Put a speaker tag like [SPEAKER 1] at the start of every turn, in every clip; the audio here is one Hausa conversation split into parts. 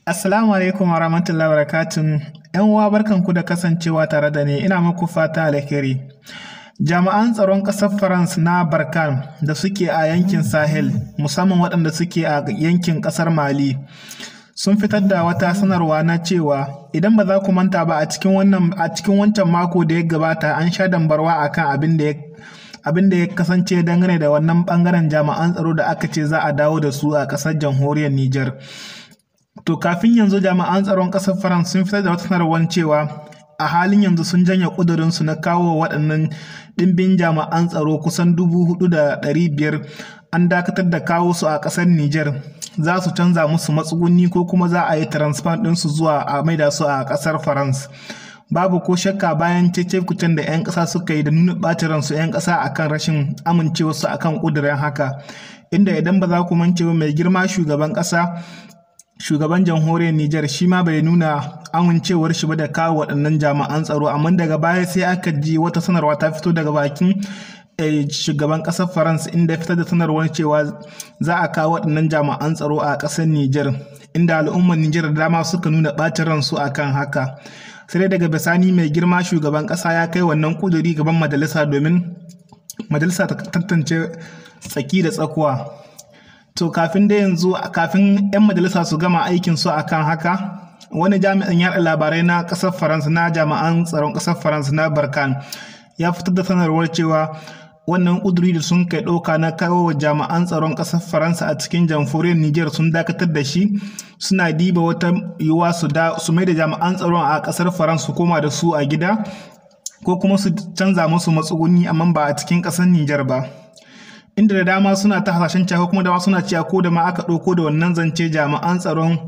[SPEAKER 1] Assalamu alaikum wa rahmatullahi wa barakatun. ‘Yan uwa barkanku da kasancewa tare da ni ina muku fata alheri. Jami'an tsaron ƙasar France na Barkan da suke a yankin Sahel, musamman waɗanda suke a yankin ƙasar Mali, sun fitar da wata sanarwa na cewa idan ba za ku manta ba a cikin wannan a cikin wancan mako da ya gabata an sha dambarwa akan abin da ya abin da ya kasance dangane da wannan bangaren jami'an tsaro da aka ce za a dawo da su a ƙasar jamhuriyar Nijar. To kafin yanzu jami'an tsaron ƙasar France sun fitar da wata sanarwar cewa a halin yanzu sun janye ƙudurinsu na kawo waɗannan ɗimbin jami'an tsaro kusan dubu hudu da ɗari biyar an dakatar da kawo su a ƙasar Nijar za su canza musu matsuguni ko kuma za a yi transfer ɗinsu zuwa a maida su a ƙasar France. Babu ko shakka bayan cece kucen da 'yan ƙasa suka yi da nuna ɓacin ransu 'yan ƙasa akan rashin amincewarsu akan ƙudurin haka. Inda idan ba za ku mance ba mai girma shugaban ƙasa shugaban jamhuriyar Nijar shi ma bai nuna amincewar shi ba da kawo waɗannan jami'an tsaro amma daga baya sai aka ji wata sanarwa ta fito daga bakin shugaban ƙasar France inda fitar da sanarwar cewa za a kawo waɗannan jami'an tsaro a ƙasar Nijar inda al'ummar Nijar da dama suka nuna ɓacin ransu akan haka sai dai daga bisani mai girma shugaban ƙasa ya kai wannan kuduri gaban majalisa domin majalisa ta tantance tsaki da tsakuwa to kafin da yanzu kafin 'yan majalisa su gama aikin su akan haka wani jami'in yaɗa labarai na ƙasar faransa na jami'an tsaron ƙasar faransa na barkan ya fitar da sanarwar cewa wannan ƙuduri da sun kai ɗauka na kawo wa jami'an tsaron ƙasar faransa a cikin jamhuriyar niger sun dakatar da shi suna diba wata yiwuwa su da su mai da jami'an tsaron a ƙasar faransa su koma da su a gida ko kuma su canza musu matsuguni amma ba a cikin ƙasar niger ba inda da dama suna ta hasashen cewa kuma dama suna cewa ko da ma aka ɗauko da wannan zance jami'an tsaron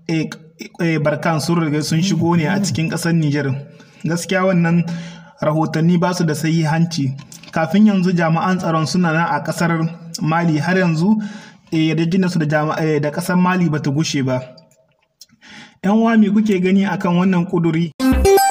[SPEAKER 1] barkan sun riga sun shigo ne a cikin ƙasar Nijar. Gaskiya wannan rahotanni ba su da hanci. Kafin yanzu jami'an tsaron suna nan a ƙasar Mali har yanzu yarjejenarsu da da ƙasar Mali bata gushe ba. 'Yan uwa me kuke gani akan wannan ƙuduri?